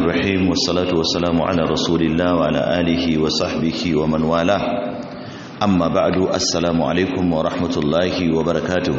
الرحيم والصلاة والسلام على رسول الله وعلى آله وصحبه ومن والاه أما بعد السلام عليكم ورحمة الله وبركاته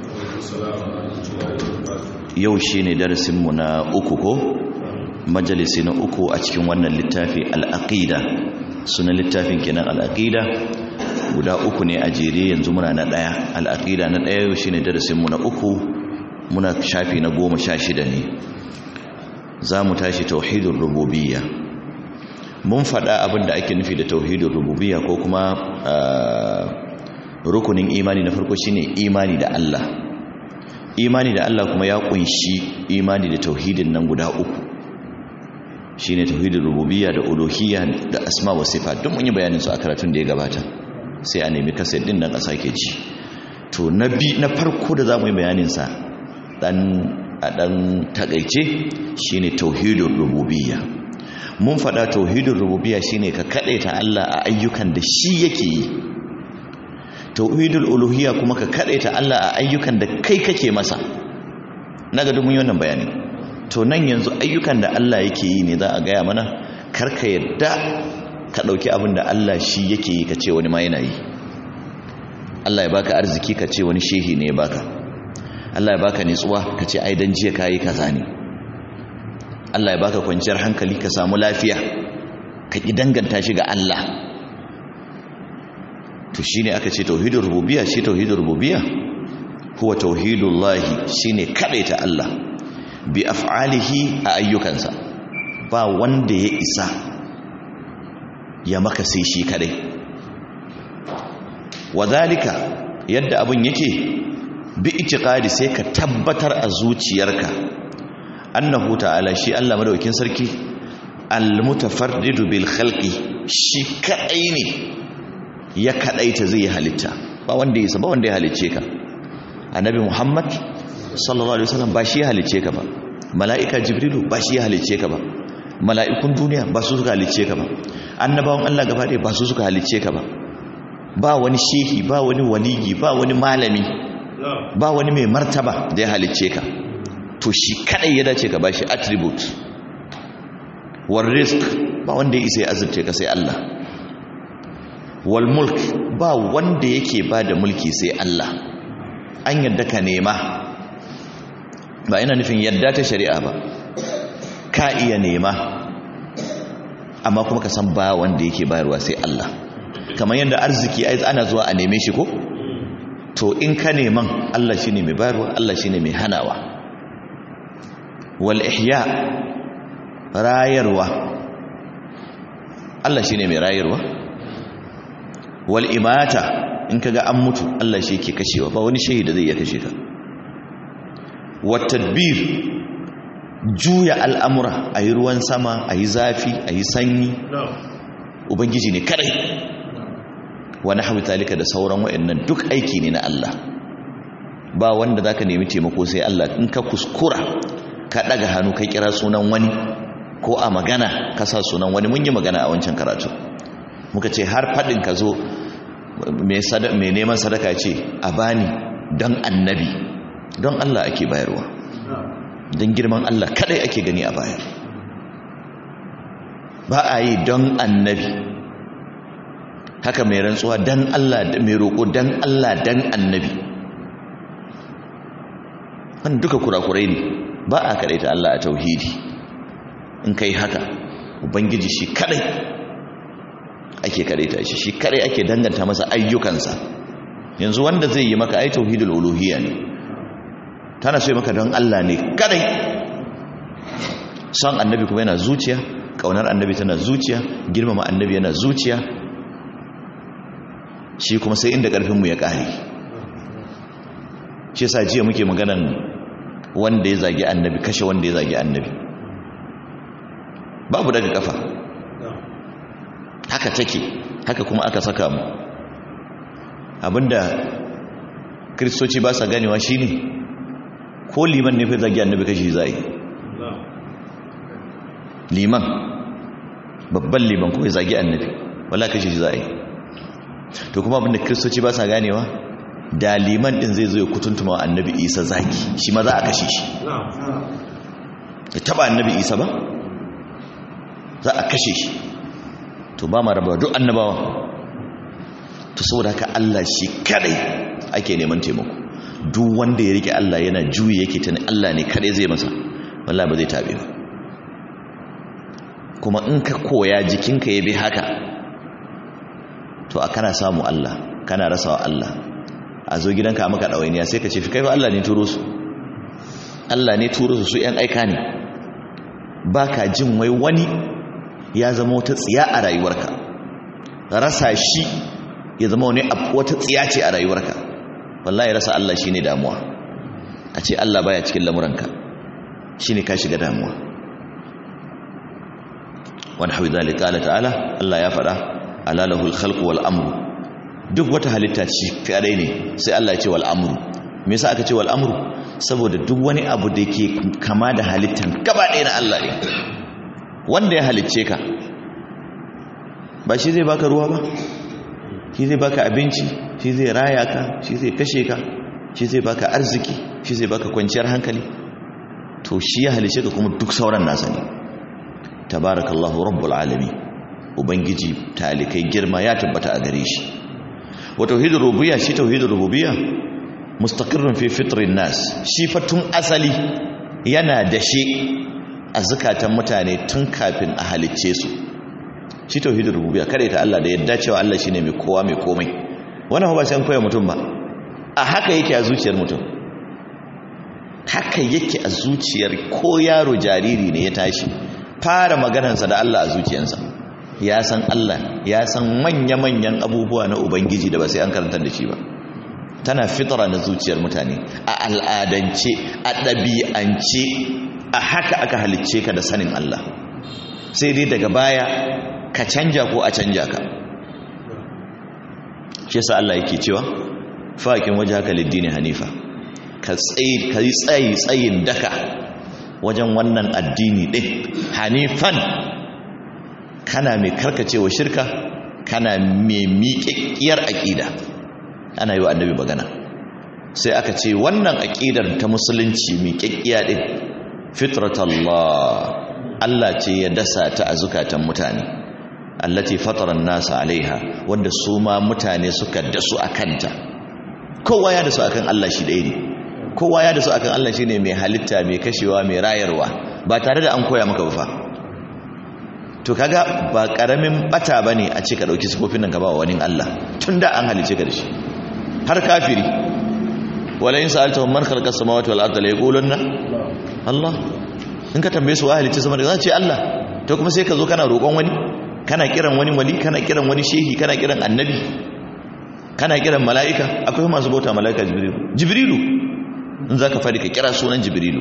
yau shi ne darasinmu na uku ko majalisi na uku a cikin wannan littafi al'aƙida sunan littafin kenan al'aƙida guda uku ne a jere yanzu muna na ɗaya al'aƙida na ɗaya yau shi ne darasinmu na uku muna shafi na goma sha shida ne za mu tashi tauhidin rububiyya mun faɗa abin da ake nufi da tauhidin rububiyya ko kuma rukunin imani na farko shine imani da Allah imani da Allah kuma ya kunshi imani da tauhidin nan guda uku shine tauhidin rububiyya da uluhiyya da asma wa sifat duk mun yi bayanin su a karatun da ya gabata sai a nemi kaset din nan a sake ji to na bi na farko da zamu yi bayanin sa dan a dan takeice shine tauhidin rububiyya mun faɗa tauhidin rububiyya shine ka ta Allah a ayyukan da shi yake yi tauhidul uluhiyya kuma ka ta Allah a ayyukan da kai kake masa naga duk mun yi wannan bayani to nan yanzu ayyukan da Allah yake yi ne za a gaya mana karka yadda ka dauki abin da Allah shi yake yi ka ce wani ma yana yi Allah ya baka arziki ka ce wani shehi ne ya baka Allah ya baka nitsuwa ka ce ai dan jiya kai kaza ne Allah ya baka kwanciyar hankali ka samu lafiya ka ki danganta shi ga Allah to shine aka ce tauhidur rububiyya shi tauhidur rububiyya huwa tauhidullahi shine kadaita Allah bi af'alihi a ayyukansa ba wanda ya isa ya maka sai shi kadai wadhalika yadda abun yake bi itiqadi sai ka tabbatar a zuciyarka annahu ta'ala shi Allah madaukakin sarki al-mutafarridu bil khalqi shi kadai ne ya kadaita zai halitta ba wanda ya ba wanda ya halicce ka annabi muhammad sallallahu alaihi wasallam ba shi ya halicce ka ba mala'ika jibrilu ba shi ya halicce ka ba mala'ikun duniya ba su suka halicce ka ba annabawan Allah gaba ɗaya ba su suka halicce ka ba ba wani shehi ba wani waliyi ba wani malami ba wani mai martaba da ya halicce ka to shi kadai ya dace ka bashi attribute war risk ba wanda ya isa ya azurce ka sai Allah wal mulk ba wanda yake ba da mulki sai Allah an yadda ka nema ba ina nufin yadda ta shari'a ba ka iya nema amma kuma ka san ba wanda yake bayarwa sai Allah kamar yadda arziki ai ana zuwa a neme shi ko to in ka neman Allah shine mai bayarwa Allah shine mai hanawa wal ihya rayarwa Allah shine mai rayarwa wal imata in kaga an mutu Allah shi yake kashewa ba wani shehi da zai iya kashe ka wat tadbir juya al'amura ayi ruwan sama ayi zafi ayi sanyi ubangiji ne kadai wa nahwi talika da sauran wayannan duk aiki ne na Allah ba wanda zaka nemi taimako sai Allah in ka kuskura ka daga hannu kai kira sunan wani ko a magana ka sa sunan wani mun yi magana a wancan karatu muka ce har faɗin ka zo mai neman sadaka ce a bani don annabi don Allah ake bayarwa don girman Allah kadai ake gani a bayar ba a yi don annabi haka mai rantsuwa don Allah mai roƙo don Allah don annabi wanda duka kurakurai ne ba a kadai ta Allah a tauhidi in kai haka ubangiji shi kadai ake ta shi shi kadai ake danganta masa ayyukansa yanzu wanda zai yi maka ai tauhidul uluhiyya ne tana so maka don Allah ne kadai son annabi kuma yana zuciya kaunar annabi tana zuciya girmama annabi yana zuciya shi kuma sai inda karfin mu ya kare shi yasa jiya muke maganan wanda ya zagi annabi kashe wanda ya zagi annabi babu daga kafa haka take haka kuma aka saka mu abinda kristoci ba sa ganewa shine ko liman ne fa zagi annabi kashi zai liman babban liman ko ya zagi annabi wala kashi zai to kuma abinda kristoci ba sa ganewa da liman din zai zo ya kutuntuma annabi isa zagi shi ma za a kashe shi ya taba annabi isa ba za a kashe shi to ba ma raba duk annabawa to saboda haka Allah shi kadai ake neman taimako duk wanda ya rike Allah yana juyi yake tani Allah ne kadai zai masa wallahi ba zai tabe ba kuma in ka koya jikinka ya bi haka to a kana samu Allah kana rasawa Allah a zo gidanka maka ɗawainiya sai ka ce fi kai ba Allah ne turo su Allah ne turo su su ‘yan aika ne ba ka jin wai wani ya zama wata tsiya a rayuwarka rasa shi ya zama wani wata tsiya ce a rayuwarka wallahi rasa Allah shi ne damuwa a ce Allah baya cikin lamuranka shi ne ka shiga damuwa wani hau zalika Allah ta'ala Allah ya faɗa alalahul khalqu wal amru duk wata halitta ci kadai ne sai Allah ya ce wal amru me yasa aka ce wal amru saboda duk wani abu da yake kama da halittan gaba ɗaya na Allah ne wanda ya halicce ka ba shi zai baka ruwa ba shi zai baka abinci shi zai raya ka shi zai kashe ka shi zai baka arziki shi zai baka kwanciyar hankali to shi ya halicce ka kuma duk sauran nasa ne tabarakallahu rabbul alamin ubangiji talikai girma ya tabbata a gare shi wa tauhidur rububiyya shi tauhidur rububiyya mustaqirrun fi fitrin nas shi fa tun asali yana da shi a zakatan mutane tun kafin a halicce su shi tauhidur rububiyya kare ta Allah da yadda cewa Allah shine mai kowa mai komai wannan ba sai an koya mutum ba a haka yake a zuciyar mutum haka yake a zuciyar ko yaro jariri ne ya tashi fara maganarsa da Allah a zuciyarsa ya san Allah ya san manya-manyan abubuwa na Ubangiji da ba sai an karanta da shi ba tana fitara na zuciyar mutane a al'adance a ɗabi'ance a haka aka halicce ka da sanin Allah sai dai daga baya ka canja ko a canja ka shi yasa Allah yake cewa faƙin waje haka liddini hanifa ka yi tsayi tsayin daka wajen wannan addini ɗin hanifan kana mai karkacewa shirka kana mai miƙaƙƙiyar aƙida ana yi wa annabi magana sai aka ce wannan aƙidar ta musulunci miƙaƙƙiya ɗin fitratallah Allah ce ya dasa ta a zukatan mutane allati fataran nasa alaiha wanda su ma mutane suka dasu a kanta kowa ya dasu akan Allah shi ɗaya ne kowa ya dasu akan Allah shi ne mai halitta mai kashewa mai rayarwa ba tare da an koya maka ba fa to kaga ba karamin bata bane a ce ka dauki sifofin nan ka ba wani Allah tunda an halice ka da shi har kafiri wala in sa'altahum man khalaqa as-samawati wal arda la yaqulunna Allah in ka tambaye su wa halice sama da za ce Allah to kuma sai ka zo kana roƙon wani kana kiran wani wali kana kiran wani shehi kana kiran annabi kana kiran mala'ika akwai masu bauta mala'ika jibrilu jibrilu in zaka fadi ka kira sunan jibrilu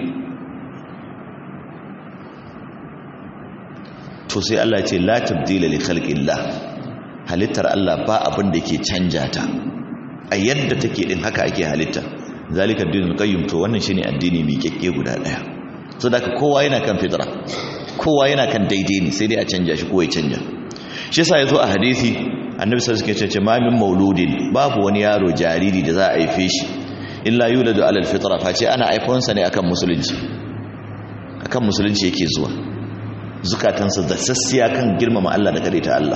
to sai Allah ce la tabdila li khalqillah halittar Allah ba abin da ke canja ta a yadda take din haka ake halitta zalika dinul qayyim to wannan shine addini mai kekke guda daya so da kowa yana kan fitra kowa yana kan daidai ne sai dai a canja shi ko ya canja shi yasa yazo a hadisi annabi sallallahu alaihi wasallam ce ma min mauludin babu wani yaro jariri da za a haife shi illa yuladu alal fitra face ana haifonsa ne akan musulunci akan musulunci yake zuwa zukatansa da sassiya kan girmama Allah da ta Allah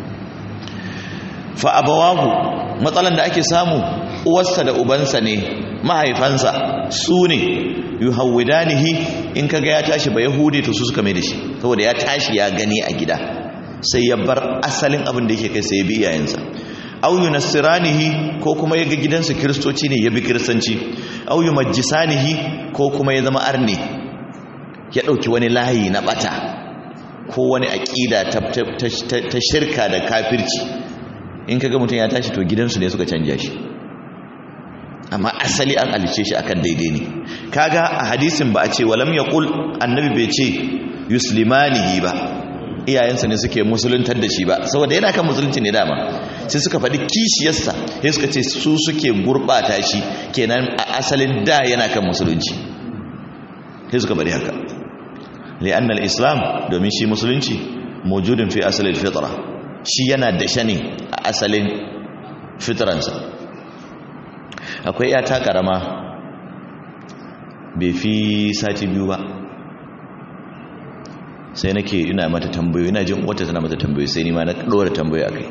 fa abawahu matsalan da ake samu uwarsa da ubansa ne mahaifansa su ne yuhawwidanihi in kaga ya tashi ba yahudi to su suka mai da shi saboda ya tashi ya gani a gida sai ya bar asalin abin da yake kai sai ya bi iyayensa aw yunassiranihi ko kuma ya ga gidansa kiristoci ne ya bi kiristanci aw yumajjisanihi ko kuma ya zama arne ya dauki wani layi na bata ko wani aƙida ta shirka da kafirci in kaga mutum ya tashi to gidansu ne suka canja shi amma asali an alice shi akan daidai ne kaga a hadisin ba a ce walam yaqul annabi bai ce yuslimanihi ba iyayensa ne suke musuluntar da shi ba saboda yana kan musulunci ne dama sai suka faɗi kishiyarsa sai suka ce su suke gurɓata shi kenan a asalin da yana kan musulunci sai suka bari haka li'annal islam domin shi musulunci mujudin fi asalin fitra shi yana da shane a asalin fitransa akwai yata karama bai fi sati biyu ba sai nake ina mata tambayoyi ina jin wata tana mata tambayoyi sai ni ma na dora tambayoyi akai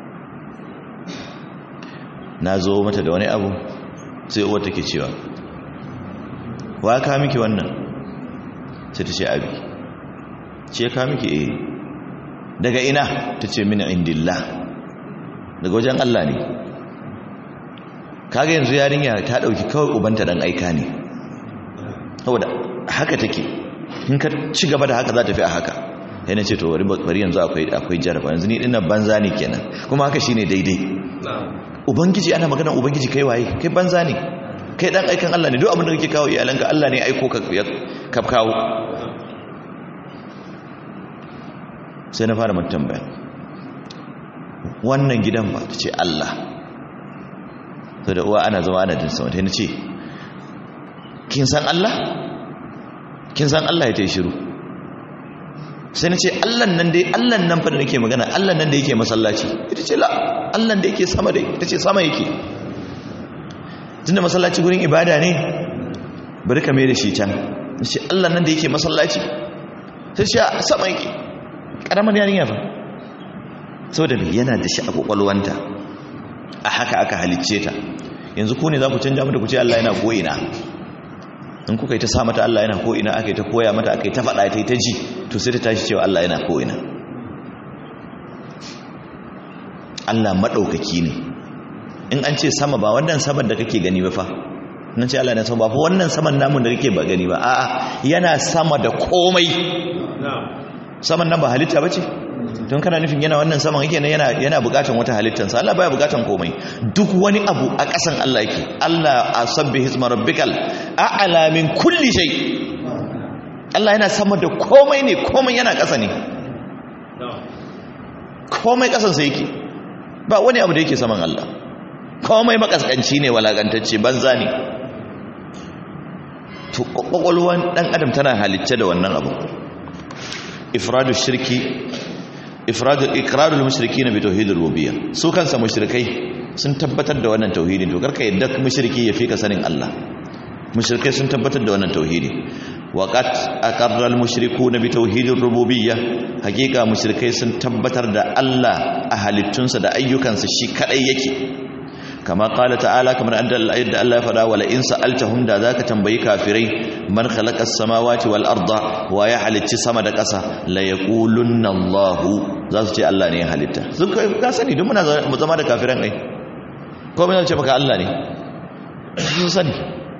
na zo mata da wani abu sai uwar take cewa wa ka miki wannan sai ta ce abi ce ka miki eh daga ina ta ce min indillah daga wajen Allah ne kaga yanzu yarinya ta dauki kawai ubanta dan aika ne saboda haka take in ka ci gaba da haka za ta fi a haka yana ce to bari yanzu akwai akwai jaraba yanzu ni dinnan banza ne kenan kuma haka shine daidai ubangiji ana magana ubangiji kai waye kai banza ne kai dan aikan Allah ne duk abin da kake kawo iyalanka Allah ne aiko ka ka kawo sai na fara mata tambaya wannan gidan ba ta ce Allah sai da uwa ana zama ana jin sama ta ce kin san Allah kin san Allah ya ta yi shiru sai na ce allan nan dai allan nan fa da nake magana allan nan da yake masallaci ita ce la allan da yake sama dai ita ce sama yake tunda masallaci gurin ibada ne bari ka mai da shi can na ce allan nan da yake masallaci sai ce sama yake karamar yarinya fa saboda me yana da shi a kwakwalwanta a haka aka halicce ta yanzu ku ne za ku canja mata ku ce Allah yana ko'ina in kuka yi ta sa mata Allah yana ko'ina aka yi ta koya mata aka yi ta faɗa ta yi ta ji to sai ta tashi cewa Allah yana ko'ina Allah maɗaukaki ne in an ce sama ba wannan saman da kake gani ba fa nan ce Allah yana sama ba fa wannan saman namun da kake ba gani ba a'a yana sama da komai saman nan ba halitta ba ce don kana nufin yana wannan saman yake ne yana yana bukatan wata halittansa Allah baya bukatan komai duk wani abu a ƙasan Allah yake Allah asabbi hisma rabbikal a'la min kulli shay Allah yana sama da komai ne komai yana ƙasa ne komai ƙasan sa yake ba wani abu da yake saman Allah komai makaskanci ne walakantacce banza ne to kwakwalwan dan adam tana halicce da wannan abu ifradu shirki ifradu iqrarul mushrikeena bi tauhidir rububiyya su kansa mushrikai sun tabbatar da wannan tauhidin to karka yadda mushriki ya fika sanin Allah mushrikai sun tabbatar da wannan tauhidi waqat aqarra al mushrikuuna bi tauhidir rububiyya hakika mushrikai sun tabbatar da Allah a halittunsa da ayyukansa shi kadai yake kama qala ta'ala kamar yadda Allah ya fada wala in sa'altahum da zaka tambayi kafirai man khalaqa as-samawati wal arda wa ya halicci sama da ƙasa la yaqulunna Allah za su ce Allah ne ya halitta sun ka sani duk muna zama da kafiran ai ko mun ce maka Allah ne sun sani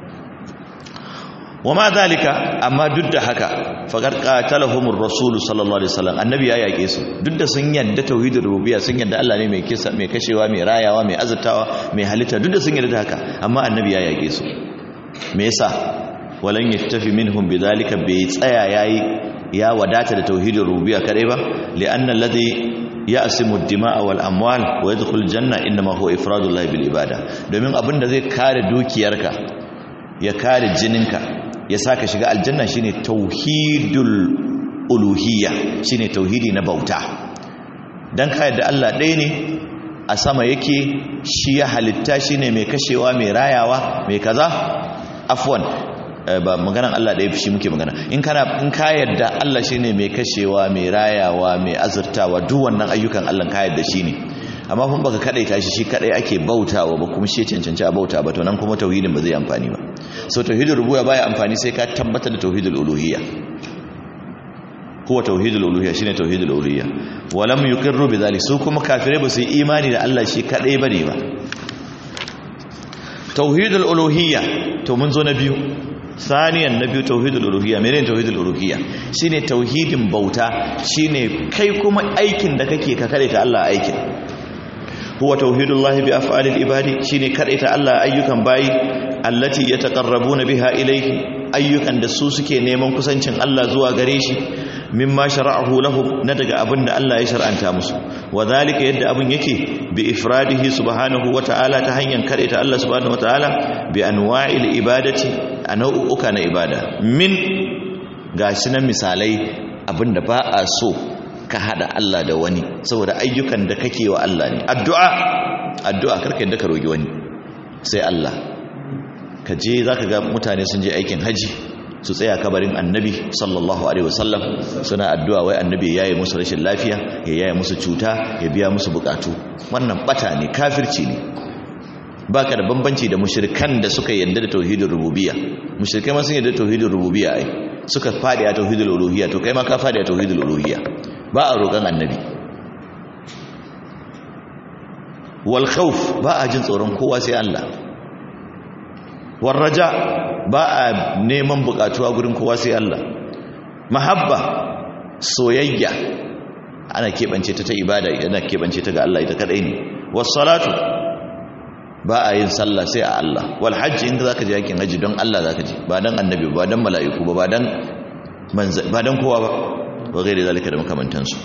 wa ma zalika amma duk da haka faqad qatalahumur rasul sallallahu alaihi wasallam annabi ya yake su duk da sun yadda tauhidur rububiyya sun yadda Allah ne mai kisa mai kashewa mai rayawa mai azurtawa mai halitta duk da sun yadda haka amma annabi ya yake su me yasa walan yattafi minhum bidhalika bai tsaya yayi ya wadata da tauhidur rububiyya kadai ba li'anna alladhi ya'simu ad-dima'a wal amwal wa yadkhul janna inma huwa ifradullahi bil ibada domin abinda zai kare dukiyarka ya kare jininka ya saka shiga aljanna shine tauhidul uluhiyya shine tauhidi na bauta dan ka yadda Allah ɗaya ne a sama yake shi ya halitta shine mai kashewa mai rayawa mai kaza afwan ba maganan Allah ɗaya shi muke magana in kana in ka yadda Allah shine mai kashewa mai rayawa mai azurtawa duk wannan ayyukan Allah ka yadda shine amma kun baka kadaita shi shi kadai ake bautawa ba kuma shi cancanci a bauta ba to nan kuma tauhidin ba zai amfani ba so tauhidul rububiyya baya amfani sai ka tabbatar da tauhidul uluhiyya huwa tauhidul uluhiyya shine tauhidul uluhiyya walam yuqirru bidhalik su kuma kafirai ba su yi imani da Allah shi kadai bane ba tauhidul uluhiyya to mun zo na biyu saniyan na biyu tauhidul uluhiyya menene tauhidul uluhiyya shine tauhidin bauta shine kai kuma aikin da kake ka kare ta Allah aikin huwa tauhidullahi bi af'alil ibadi shine kadaita Allah ayyukan bayi allati yataqarrabuna biha ilayhi ayyukan da su suke neman kusancin Allah zuwa gare shi mimma shara'ahu lahum na daga abin da Allah ya shar'anta musu wadhalika yadda abin yake bi ifradihi subhanahu wata'ala ta hanyar kadaita Allah subhanahu wata'ala bi anwa'il ibadati nau'uka na ibada min gashi nan misalai abinda ba a so ka hada Allah da wani saboda ayyukan da kake wa Allah ne addu'a addu'a karka yadda ka rogi wani sai Allah ka je zaka ga mutane sun je aikin haji su tsaya kabarin annabi sallallahu alaihi wasallam suna addu'a wai annabi yayi musu rashin lafiya ya yayi musu cuta ya biya musu bukatu wannan bata ne kafirci ne baka da bambanci da mushrikan da suka yarda da tauhidin rububiyya mushrikai ma sun yarda da tauhidin rububiyya ai suka fadi a tauhidul uluhiyya to kai ma ka fadi a tauhidul uluhiyya ba a roƙon annabi wal khawf ba a jin tsoron kowa sai Allah war raja ba a neman bukatuwa gurin kowa sai Allah mahabba soyayya ana keɓance ta ta ibada ana keɓance ta ga Allah ita kadai ne was salatu ba a yin sallah sai a Allah wal hajji inda zaka je yakin haji don Allah zaka je ba dan annabi ba dan mala'iku ba ba dan ba dan kowa ba wa gairi zalika da makamantansu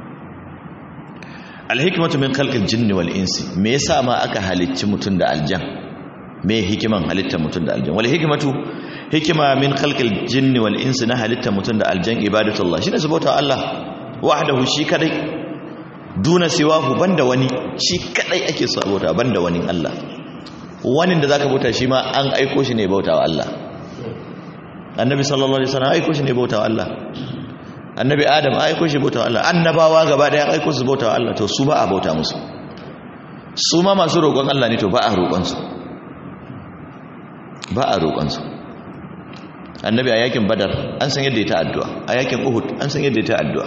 al hikmatu min khalqil jinni wal insi me yasa ma aka halicci mutun da aljan me hikiman halitta mutun da aljan wal hikmatu hikima min khalqil jinni wal insi na halitta mutun da aljan ibadatullah shine subhanahu Allah wahdahu shi kadai duna siwahu banda wani shi kadai ake sabota banda wani Allah wani da zaka bauta shi ma an aiko shi ne bautawa Allah annabi sallallahu alaihi wasallam aiko shi ne bautawa Allah annabi adam aiko shi bautawa Allah annabawa gaba daya aiko su bautawa Allah to su ba a bauta musu su ma masu roƙon Allah ne to ba a roƙon su ba a roƙon su annabi a yakin badar an san yadda ya ta addu'a a yakin uhud an san yadda ya ta addu'a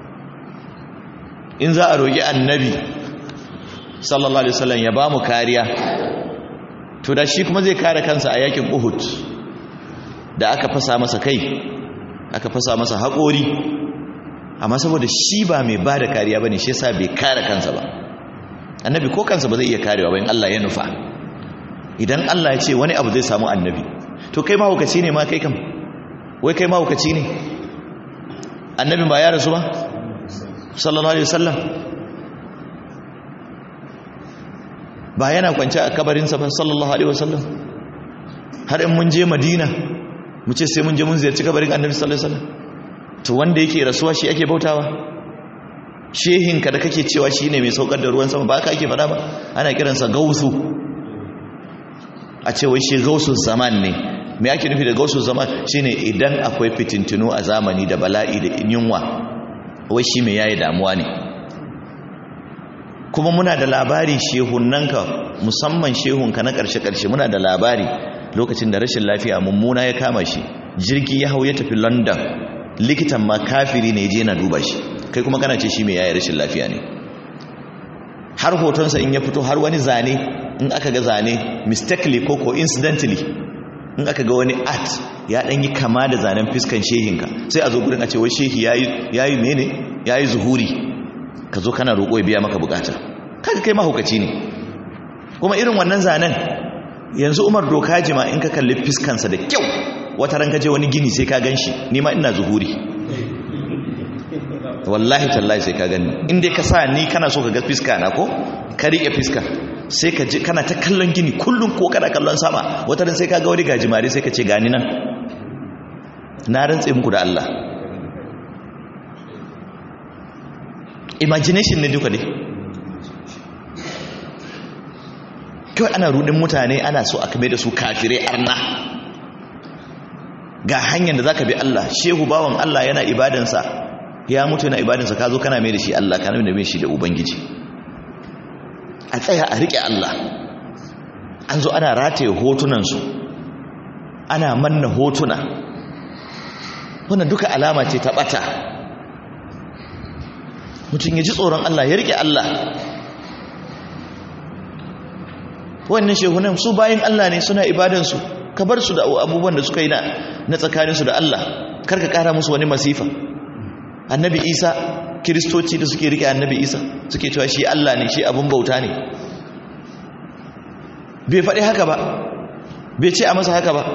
in za a roƙi annabi sallallahu alaihi wasallam ya ba mu kariya to da shi kuma zai kare kansa a yakin Uhud da aka fasa masa kai aka fasa masa haƙori amma saboda shi ba mai ba da kariya bane shi yasa bai kare kansa ba annabi ko kansa ba zai iya karewa ba in Allah ya nufa idan Allah ya ce wani abu zai samu annabi to kai mahaukaci ne ma kai kam wai kai mahaukaci ne annabin ba ya rasu ba sallallahu alaihi wasallam ba yana kwance a kabarinsa ba sallallahu alaihi wasallam har in mun je madina mu ce sai mun je mun ziyarci kabarin annabi sallallahu alaihi wasallam to wanda yake rasuwa shi ake bautawa shehinka da kake cewa shine mai saukar da ruwan sama ba ka ake faɗa ba ana kiransa gausu a ce wai shi gausun zaman ne me ake nufi da gausun zaman shine idan akwai fitintunu a zamani da bala'i da yunwa wai shi mai yayi damuwa ne kuma muna da labari shehunanka musamman shehunka na ƙarshe-ƙarshe muna da labari lokacin da rashin lafiya mummuna ya kama shi jirgi ya hau ya tafi london likitan ma kafiri ne je na duba shi kai kuma kana ce shi mai yayi rashin lafiya ne har hotonsa in ya fito har wani zane in aka ga zane mistakenly ko coincidentally in aka ga wani art ya ɗan yi kama da zanen fiskan shehinka sai a zo gurin a ce wai shehi ya yi mene ya yi zuhuri ka zo kana roƙo ya biya maka bukata kaga kai mahaukaci ne kuma irin wannan zanen yanzu umar doka jima in ka kalli fiskansa da kyau wata ran je wani gini sai ka gan shi nima ina zuhuri wallahi tallahi sai ka gani in dai ka sa ni kana so ka ga fiska na ko ka riƙe fiska sai ka ji kana ta kallon gini kullum ko kana kallon sama wata ran sai ka ga wani gajimare sai ka ce gani nan na rantse muku da Allah imagination ne duka ne kawai ana rudin mutane ana so a kame da su kafirai arna ga hanyar da za ka bi Allah shehu bawan Allah yana ibadansa ya mutu yana ibadansa ka zo kana mai da shi Allah kana mai da shi da Ubangiji a tsaya a riƙe Allah an zo ana rataye hotunansu ana manna hotuna wannan duka alama ce ta ɓata mutum ya ji tsoron Allah ya riƙe Allah wannan shehunan su bayan Allah ne suna ibadansu ka bar su da abubuwan da suka yi na tsakaninsu da Allah karka ƙara musu wani masifa annabi isa kiristoci da suke riƙe annabi isa suke cewa shi Allah ne shi abin bauta ne bai faɗi haka ba bai ce a masa haka ba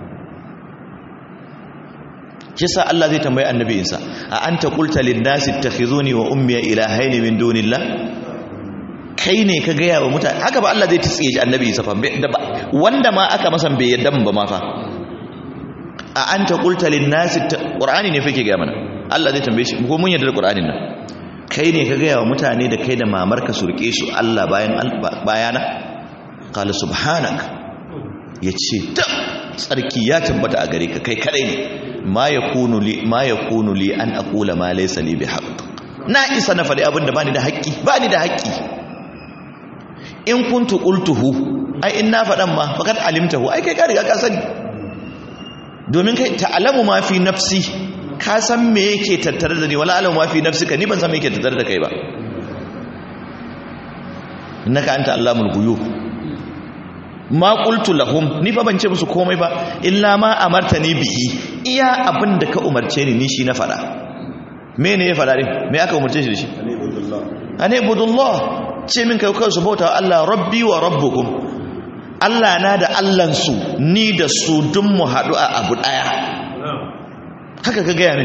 kisa Allah zai tambayi annabi Isa a anta qulta lin-nasi ittakhizuni wa ummi ilahaini min dunillah kai ne ka gaya wa mutane haka ba Allah zai tsiye shi annabi Isa fa wanda ma aka masa bai yadda ba ma fa a anta qulta lin-nasi qur'ani ne fake ga mana Allah zai tambaye shi ko mun yarda da qur'anin nan kai ne ka gaya wa mutane da kai da mamarka su rike su Allah bayan bayana qala subhanak yace ta tsarki ya tabbata a gare ka kai kadai ne ma yakunu li ma yakunu li an aqula ma laysa li bihaqq na isa na faɗi abin da bani da haƙƙi bani da haƙƙi in kuntu qultuhu ai in na faɗan ma faqad alimtahu ai kai ka riga ka sani domin kai ta'lamu ma fi nafsi ka san me yake tattare da ni wala alamu ma fi nafsika ni ban san me yake tattare da kai ba innaka anta allamul ghuyub ma qultu lahum ni fa ban ce musu komai ba illa ma amartani bihi iya abin da ka umarce ni ni shi na faɗa me ne ya faɗa din me aka umarce shi da shi ane budullah ce min kai kansu bauta Allah rabbi wa rabbukum Allah na da Allahnsu ni da su dun mu haɗu a abu ɗaya haka ka gaya min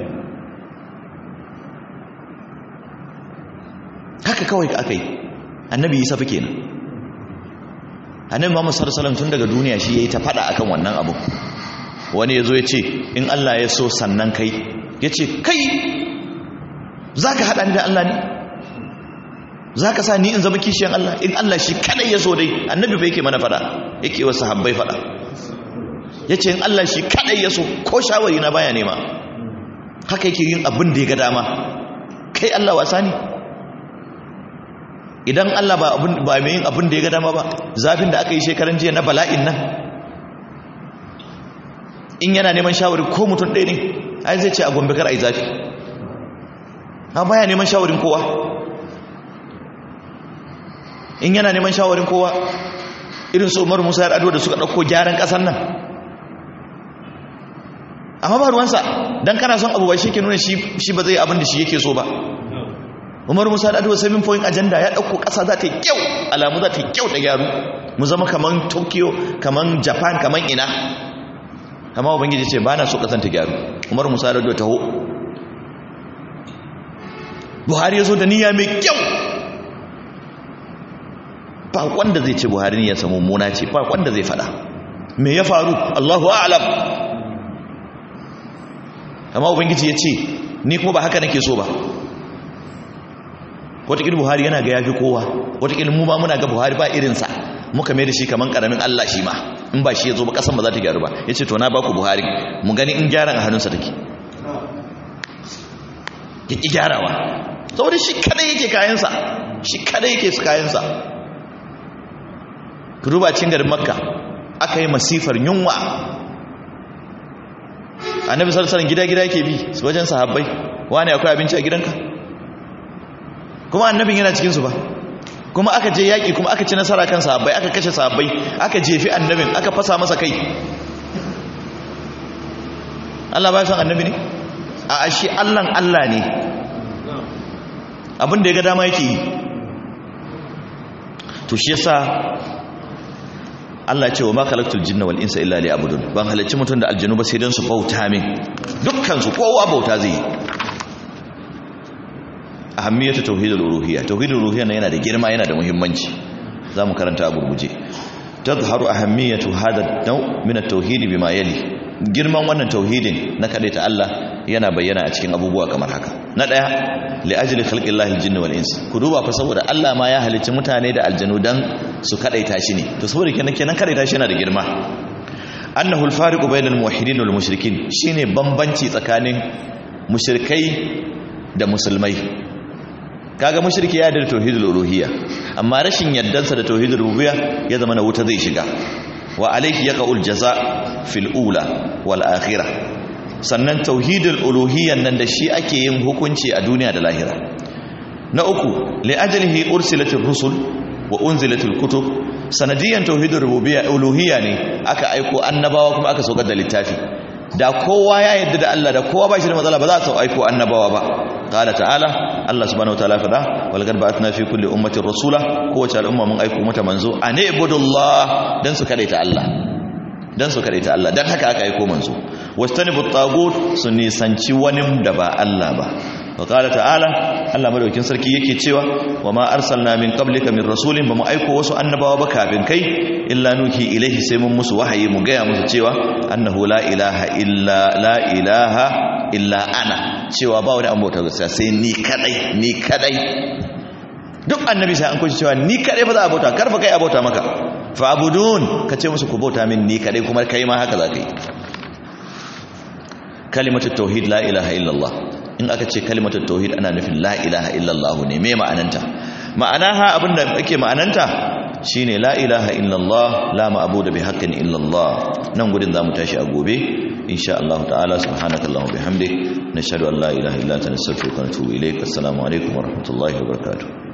haka kawai aka yi annabi yi safi kenan annabi Muhammad sallallahu alaihi tun daga duniya shi yayi ta fada akan wannan abu wani yazo ya ce in Allah ya so sannan kai yace kai zaka hada ni da Allah ne zaka sa ni in zama kishiyan Allah in Allah shi kadai ya so dai annabi bai yake mana fada yake wa sahabbai fada yace in Allah shi kadai ya so ko shawari na baya nema haka yake yin abin da ya ga dama kai Allah wasa ne idan Allah ba abin ba mai yin abin da ya ga dama ba zafin da aka yi shekaran jiya na bala'in nan in yana neman shawari ko mutum ɗaya ne ai zai ce a gombe kar a yi zafi a baya neman shawarin kowa in yana neman shawarin kowa irin su umar musa ado da suka ɗauko gyaran ƙasar nan amma ba ruwansa don kana son abu ba shi ke nuna shi ba zai abin da shi yake so ba umar musa da seven point agenda ya ɗauko ƙasa za ta yi kyau alamu za ta yi kyau da gyaru mu zama kaman tokyo kaman japan kaman ina amma ubangiji ce ba na so ƙasan ta gyaru umar musa da taho buhari ya zo da niyya mai kyau ba wanda zai ce buhari ne ya samu muna ce ba wanda zai fada me ya faru allahu a'lam amma ubangiji ya ce ni kuma ba haka nake so ba watakil buhari yana ga yafi kowa watakil mu ma muna ga buhari ba irinsa muka mai da shi kaman karamin allah shi ma in ba shi ya zo ba kasan ba za ta gyaru ba ya ce to na ba ku buhari mu gani in gyaran a hannunsa take ya ƙi gyarawa saboda shi kadai yake kayansa shi kadai yake su kayansa ku duba cin garin makka aka yi masifar yunwa annabi sallallahu gida-gida yake bi su wajen sahabbai wani akwai abinci a gidanka kuma annabin yana cikinsu ba kuma aka je yaƙi kuma aka ci nasara kan sahabbai aka kashe sahabbai aka jefi annabin aka fasa masa kai Allah ba san annabi ne a ashe Allahn Allah ne abin da ya ga dama yake yi to shi yasa Allah ce wa ma khalaqtul jinna wal insa illa liya'budun ban halarci mutum da aljanu ba sai dan su bauta min dukkan su kowa bauta zai yi ahammiyatu tauhidul uluhiyya tauhidul uluhiyya na yana da girma yana da muhimmanci zamu karanta a gurguje tazharu ahammiyatu hada naw min at-tauhid bima yali girman wannan tauhidin na ta Allah yana bayyana a cikin abubuwa kamar haka na daya li ajli khalqillahi al-jinni wal ins ku duba fa saboda Allah ma ya halicci mutane da aljanu dan su kadaita shi ne to saboda kenan kenan kadaita shi yana da girma annahu al-fariqu bainal muwahhidin wal mushrikin shine bambanci tsakanin mushrikai da musulmai kaga mushriki ya da tauhidul uluhiyya amma rashin yaddansa da tauhidul rububiyya ya zama na wuta zai shiga wa alayhi yaqul jaza fil ula wal akhirah sannan tauhidul uluhiyyan nan da shi ake yin hukunci a duniya da lahira na uku li ajlihi ursilatir rusul wa unzilatil kutub sanadiyan tauhidul rububiyya uluhiyya ne aka aiko annabawa kuma aka saukar da littafi da kowa ya yadda da Allah da kowa ba shi da matsala ba za su aiko annabawa ba qala ta'ala Allah subhanahu wataala fada wal qad ba'athna fi kulli ummatin rasula kowace al'umma mun aiko mata manzo ane ibudullah dan su kadaita Allah dan su kadaita Allah dan haka aka aiko manzo wastanibu tagut su nisanci wani da ba Allah ba wa qala ta'ala Allah madaukin sarki yake cewa wa ma arsalna min qablika min rasulin ba mu aiko wasu annabawa ba kafin kai illa nuhi ilaihi sai mun musu wahayi mu gaya musu cewa annahu la ilaha illa la ilaha illa ana cewa ba wani an bauta gaskiya sai ni kadai ni kadai duk annabi sai an kunshi cewa ni kadai fa za a bauta karfa kai a bauta maka fa'budun kace musu ku bauta min ni kadai kuma kai ma haka zaka yi kalimatu tauhid la ilaha illallah in aka ce kalimatu tauhid ana nufin la ilaha illallah ne me ma'ananta ma'anaha abinda ake ma'ananta shine la ilaha illallah la ma'budu bi haqqin illallah nan gudun zamu tashi a gobe insha Allah ta'ala subhanakallahumma bihamdik nashhadu an la ilaha illa anta nastaghfiruka wa natubu ilaik assalamu alaikum wa rahmatullahi wa barakatuh